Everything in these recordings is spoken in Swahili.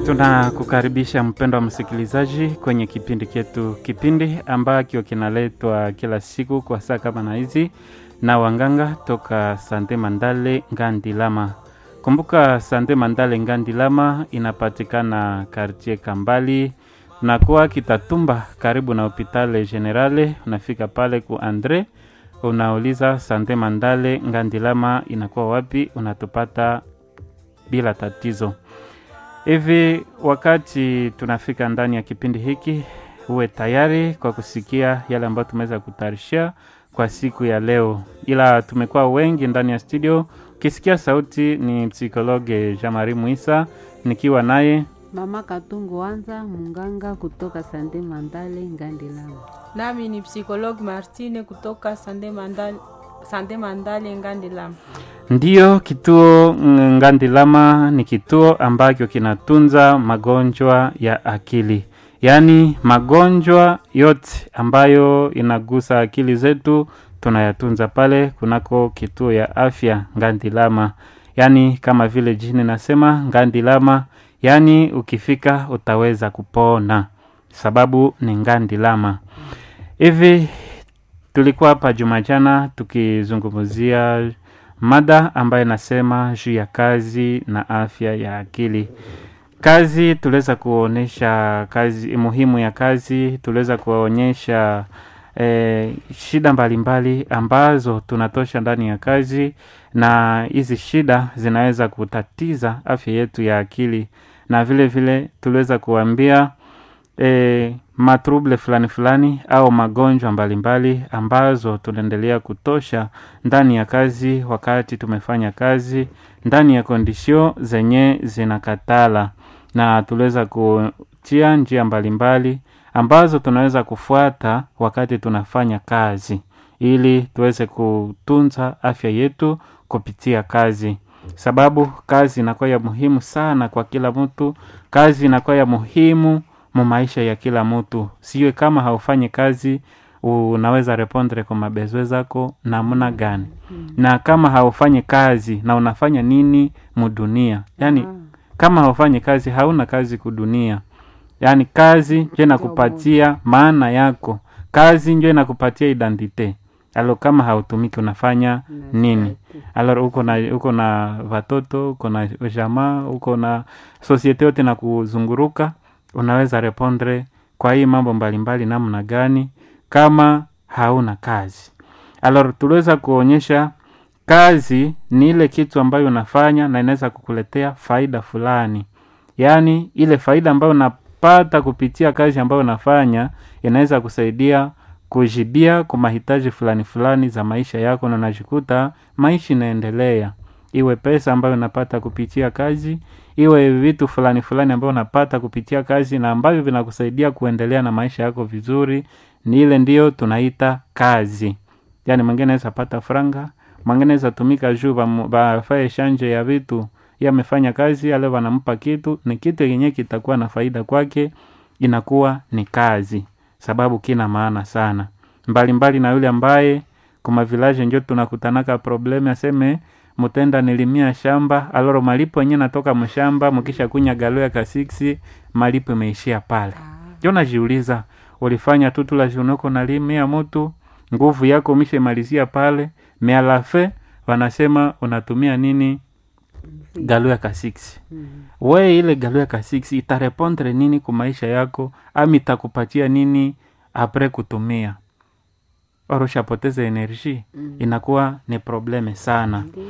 Tunakukaribisha mpendo wa msikilizaji kwenye kipindi chetu, kipindi ambacho kinaletwa kila siku kwa saa kama na hizi na wanganga toka Sante Mandale Ngandilama. Kumbuka Sante Mandale Ngandilama inapatikana kartie Kambali na kuwa Kitatumba, karibu na hopitale Generale. Unafika pale ku Andre, unauliza Sante Mandale Ngandilama inakuwa wapi, unatupata bila tatizo. Hivi wakati tunafika ndani ya kipindi hiki, uwe tayari kwa kusikia yale ambayo tumeweza kutayarishia kwa siku ya leo, ila tumekuwa wengi ndani ya studio. Ukisikia sauti ni psikologe Jean-Marie Muisa nikiwa naye Mama Katungu Wanza munganga kutoka Sande Mandale Ngandilama. Nami ni psikologi Martine kutoka Sande Mandale, Sande Mandale Ngandilama. Ndiyo, kituo Ngandilama ni kituo ambacho kinatunza magonjwa ya akili, yaani magonjwa yote ambayo inagusa akili zetu tunayatunza pale kunako kituo ya afya Ngandilama, yaani kama vile jini nasema Ngandilama, yaani ukifika utaweza kupona, sababu ni Ngandilama. Hivi tulikuwa hapa Jumajana tukizungumzia mada ambayo inasema juu ya kazi na afya ya akili. Kazi tuliweza kuonyesha kazi muhimu ya kazi, tuliweza kuonyesha eh, shida mbalimbali mbali ambazo tunatosha ndani ya kazi, na hizi shida zinaweza kutatiza afya yetu ya akili, na vile vile tuliweza kuambia e, matruble fulani fulani au magonjwa mbalimbali ambazo tunaendelea kutosha ndani ya kazi, wakati tumefanya kazi ndani ya kondisio zenye zinakatala, na tuliweza kutia njia mbalimbali ambazo tunaweza kufuata wakati tunafanya kazi, ili tuweze kutunza afya yetu kupitia kazi, sababu kazi inakuwa ya muhimu sana kwa kila mtu. Kazi inakuwa ya muhimu mu maisha ya kila mtu, siwe kama haufanyi kazi unaweza repondre kwa mabezwe zako namna gani? hmm. na kama haufanyi kazi na unafanya nini mudunia? Yani Ah. kama haufanyi kazi hauna kazi kudunia. Yani kazi njo inakupatia maana yako, kazi njo inakupatia identite. Alo, kama hautumiki unafanya nini? Alors uko na uko na watoto, uko na jamaa, uko na sosiete yote na kuzunguruka, unaweza repondre kwa hii mambo mbalimbali namna gani kama hauna kazi? Alors tuliweza kuonyesha kazi ni ile kitu ambayo unafanya na inaweza kukuletea faida fulani, yaani ile faida ambayo unapata kupitia kazi ambayo unafanya inaweza kusaidia kujibia kwa mahitaji fulani fulani za maisha yako, na unajikuta maisha inaendelea, iwe pesa ambayo unapata kupitia kazi, iwe vitu fulani fulani ambayo unapata kupitia kazi na ambavyo vinakusaidia kuendelea na maisha yako vizuri, ni ile ndiyo tunaita kazi. Yani mwingine anaweza pata franga, mwingine anaweza tumika juu bamu- bafae shanje ya vitu, yeye amefanya kazi ale wanampa kitu, ni kitu yenyewe kitakuwa na faida kwake, inakuwa ni kazi, sababu kina maana sana mbalimbali mbali na yule ambaye kuma village njo tunakutanaka probleme aseme mutenda nilimia shamba aloro malipo yenyewe natoka mshamba mkisha kunya galo ya kasiksi malipo imeishia pale njo najiuliza ulifanya tu tula junoko nalimia mutu nguvu yako umeshamalizia pale mealafe wanasema unatumia nini galo ya kasiksi Mm. we ile galo ya kasiksi itarepondre nini ku maisha yako ama itakupatia nini apre kutumia oroshapoteza enerji Mm. inakuwa ni probleme sana Ndiyo.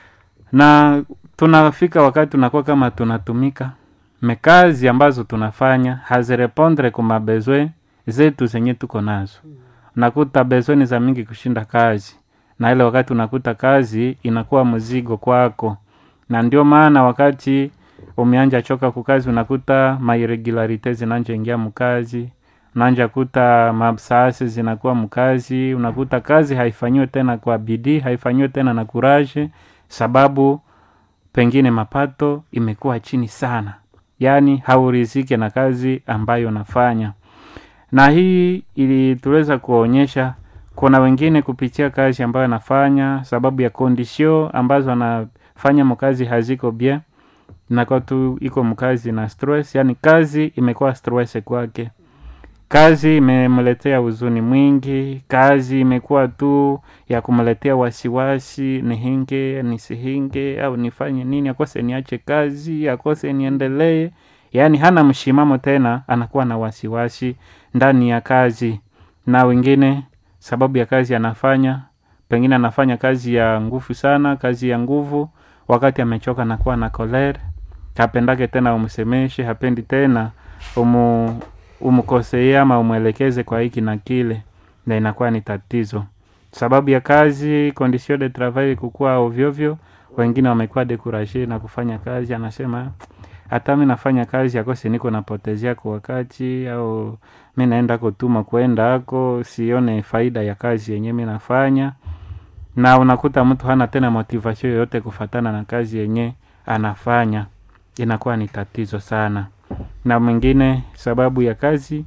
na tunafika wakati tunakuwa kama tunatumika mekazi ambazo tunafanya hazirepondre ku mabezwe zetu zenye tuko nazo unakuta bezwe ni za mingi kushinda kazi na ile wakati unakuta kazi inakuwa mzigo kwako na ndio maana wakati umeanja choka kukazi unakuta mairregularite zinanja ingia mkazi unaanja kuta mabsaasi zinakuwa mkazi unakuta kazi haifanyiwe tena kwa bidii haifanyiwe tena na kuraje sababu pengine mapato imekuwa chini sana yaani haurizike na kazi ambayo unafanya na hii ili tuweza kuonyesha kuna wengine kupitia kazi ambayo anafanya sababu ya kondisio ambazo anafanya mkazi haziko bien inakuwa tu iko mkazi na stress yani kazi imekuwa stress kwake kazi imemletea huzuni mwingi kazi imekuwa tu ya kumletea wasiwasi nihinge nisihinge au nifanye nini akose niache kazi akose niendelee yaani hana mshimamo tena anakuwa na wasiwasi ndani ya kazi na wengine sababu ya kazi anafanya pengine anafanya kazi ya nguvu sana kazi ya nguvu wakati amechoka nakuwa na kolere hapendake tena umsemeshe hapendi tena umu, umkosee ama umwelekeze kwa hiki na kile na inakuwa ni tatizo sababu ya kazi condition de travail kukua ovyovyo wengine wamekuwa dekuraje na kufanya kazi anasema hata mi nafanya kazi akose niko napotezea kwa wakati au mi naenda kutuma kwenda ako sione faida ya kazi yenye mi nafanya na unakuta mtu hana tena motivation yoyote kufatana na kazi yenye anafanya inakuwa ni tatizo sana na mwingine sababu ya kazi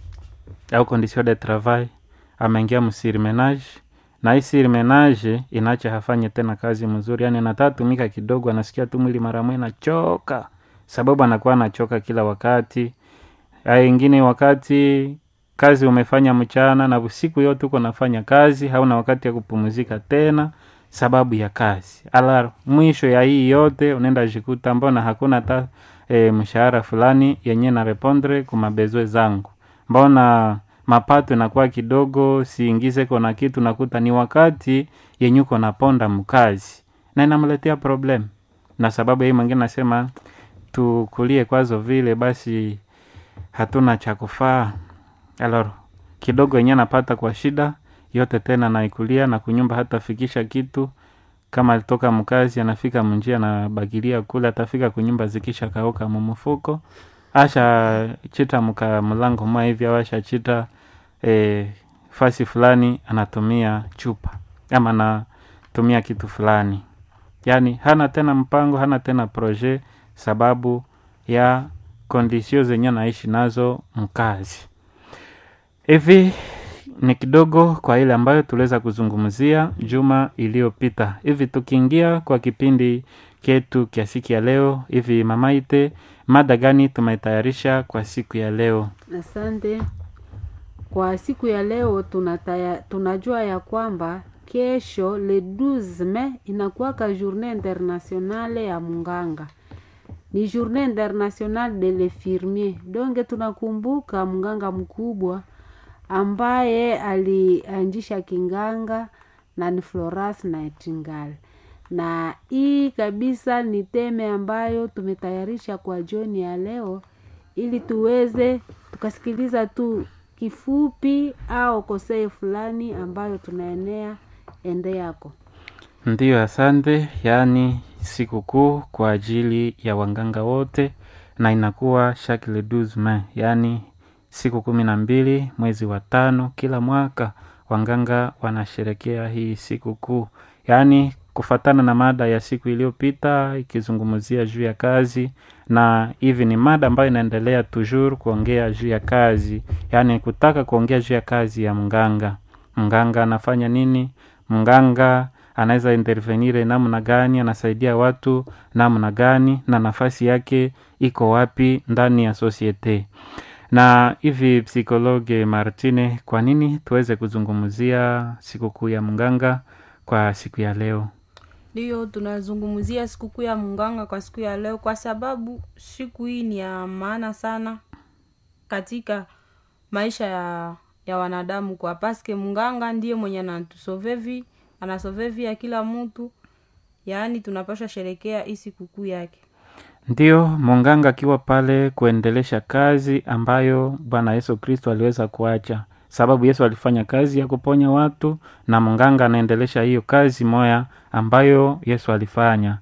au condition de travail ameingia msirimenage na hii sirimenage inacha hafanye tena kazi mzuri yani anatatumika kidogo anasikia tu mwili mara moja nachoka sababu anakuwa anachoka kila wakati ingine wakati kazi umefanya mchana na usiku yote uko nafanya kazi hauna wakati ya kupumzika tena sababu ya kazi ala mwisho ya hii yote unaenda jikuta mbona hakuna ta e, mshahara fulani yenye na repondre kumabezwe zangu mbona mapato inakuwa kidogo siingize kona kitu nakuta ni wakati yenye uko naponda mkazi na inamletea problem na sababu hii mwingine nasema tukulie kwazo vile basi hatuna cha kufaa alor kidogo yenye napata kwa shida yote tena naikulia na kunyumba hata fikisha kitu kama alitoka mkazi anafika munjia anabagilia kule atafika kunyumba zikisha kauka mumufuko asha chita mka mlango mwa hivi au asha chita e, fasi fulani anatumia chupa ama anatumia kitu fulani yaani hana tena mpango hana tena projet sababu ya kondisio zenye naishi nazo mkazi hivi ni kidogo kwa ile ambayo tuliweza kuzungumzia juma iliyopita hivi tukiingia kwa kipindi ketu kia siku ya leo hivi mamaite mada gani tumetayarisha kwa siku ya leo Asante. Kwa siku ya leo tunataya, tunajua ya kwamba kesho le 12 Mei inakuwaka journée internationale ya munganga, ni journée internationale de l'infirmier. Donge tunakumbuka mganga mkubwa ambaye alianzisha kinganga na ni Florence Nightingale, na hii kabisa ni teme ambayo tumetayarisha kwa jioni ya leo ili tuweze tukasikiliza tu kifupi au kosei fulani ambayo tunaenea ende yako. ndiyo asante yaani sikukuu kwa ajili ya wanganga wote na inakuwa chaque le 12 Mei yaani siku kumi na mbili mwezi wa tano kila mwaka wanganga wanasherekea hii sikukuu yaani kufatana na mada ya siku iliyopita ikizungumzia juu ya kazi na hivi ni mada ambayo inaendelea toujours kuongea juu ya kazi yaani kutaka kuongea juu ya kazi ya mganga mganga anafanya nini mganga anaweza intervenire namna gani anasaidia watu namna gani na nafasi yake iko wapi ndani ya societe na hivi psikologe martine kwa nini tuweze kuzungumzia sikukuu ya mganga kwa siku ya leo ndiyo tunazungumzia sikukuu ya munganga kwa siku ya leo kwa sababu siku hii ni ya maana sana katika maisha ya ya wanadamu kwa paske munganga ndiye mwenye anatusovevi anasovevi ya kila mtu yaani tunapasha sherekea hii sikukuu yake ndiyo munganga akiwa pale kuendelesha kazi ambayo bwana yesu kristo aliweza kuacha sababu yesu alifanya kazi ya kuponya watu na munganga anaendelesha hiyo kazi moya ambayo yesu alifanya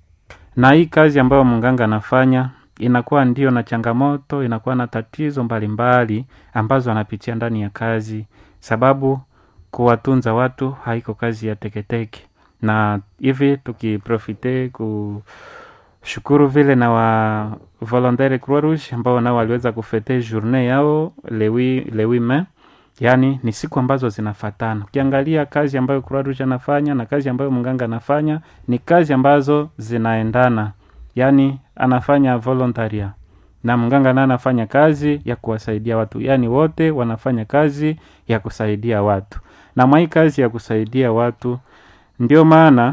na hii kazi ambayo munganga anafanya inakuwa ndio na changamoto inakuwa na tatizo mbalimbali mbali, ambazo anapitia ndani ya kazi sababu kuwatunza watu haiko kazi ya teketeke na hivi tukiprofite ku shukuru vile na wa volontaire croix rouge ambao nao waliweza kufete journée yao lewi lewi me yaani ni siku ambazo zinafatana ukiangalia kazi ambayo croix rouge anafanya na kazi ambayo mganga anafanya ni kazi ambazo zinaendana yaani anafanya volontaria na mganga naye anafanya kazi ya kuwasaidia watu yaani wote wanafanya kazi ya kusaidia watu na mwa hii kazi ya kusaidia watu ndio maana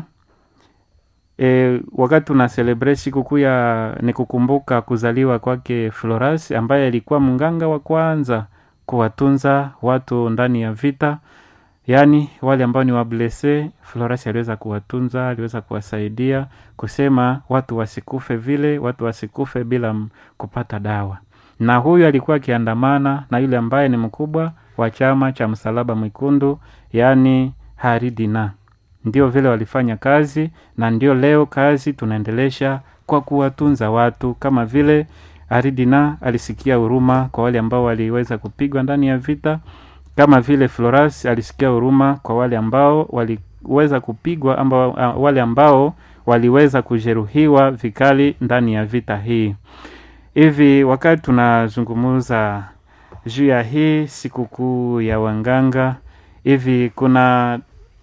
e, wakati tuna celebrate sikukuu ya ni kukumbuka kuzaliwa kwake Floras ambaye alikuwa mganga wa kwanza kuwatunza watu ndani ya vita yaani wale ambao ni wablese Floras aliweza kuwatunza aliweza kuwasaidia kusema watu wasikufe vile watu wasikufe bila m- kupata dawa na huyu alikuwa akiandamana na yule ambaye ni mkubwa wa chama cha msalaba mwekundu yaani haridina ndio vile walifanya kazi na ndio leo kazi tunaendelesha kwa kuwatunza watu kama vile aridina alisikia huruma kwa wale ambao waliweza kupigwa ndani ya vita kama vile floras alisikia huruma kwa wale ambao waliweza kupigwa amba, wale ambao waliweza kujeruhiwa vikali ndani ya vita hii hivi wakati tunazungumuza juu ya hii sikukuu ya wanganga hivi kuna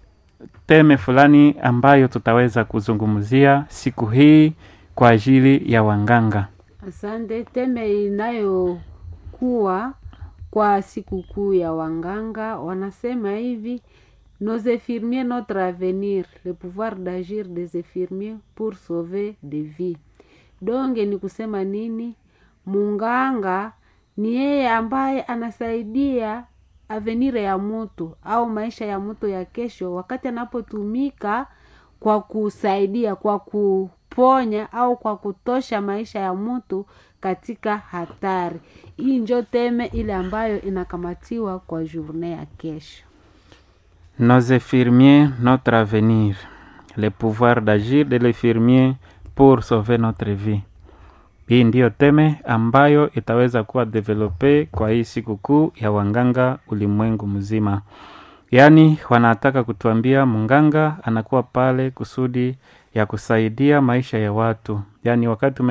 teme fulani ambayo tutaweza kuzungumzia siku hii kwa ajili ya wanganga Asante. Teme inayokuwa kwa sikukuu ya wanganga wanasema hivi nos infirmiers notre avenir le pouvoir d'agir des infirmiers pour sauver des vies. Donge ni kusema nini? Munganga ni yeye ambaye anasaidia avenire ya mtu au maisha ya mtu ya kesho, wakati anapotumika kwa kusaidia, kwa kuponya au kwa kutosha maisha ya mtu katika hatari. Hii njo teme ile ambayo inakamatiwa kwa journée ya kesho. nos infirmiers notre avenir le pouvoir d'agir de l'infirmier pour sauver notre vie hii ndiyo teme ambayo itaweza kuwa develope kwa hii sikukuu ya wanganga ulimwengu mzima yaani wanataka kutuambia mganga anakuwa pale kusudi ya kusaidia maisha ya watu yaani wakati ume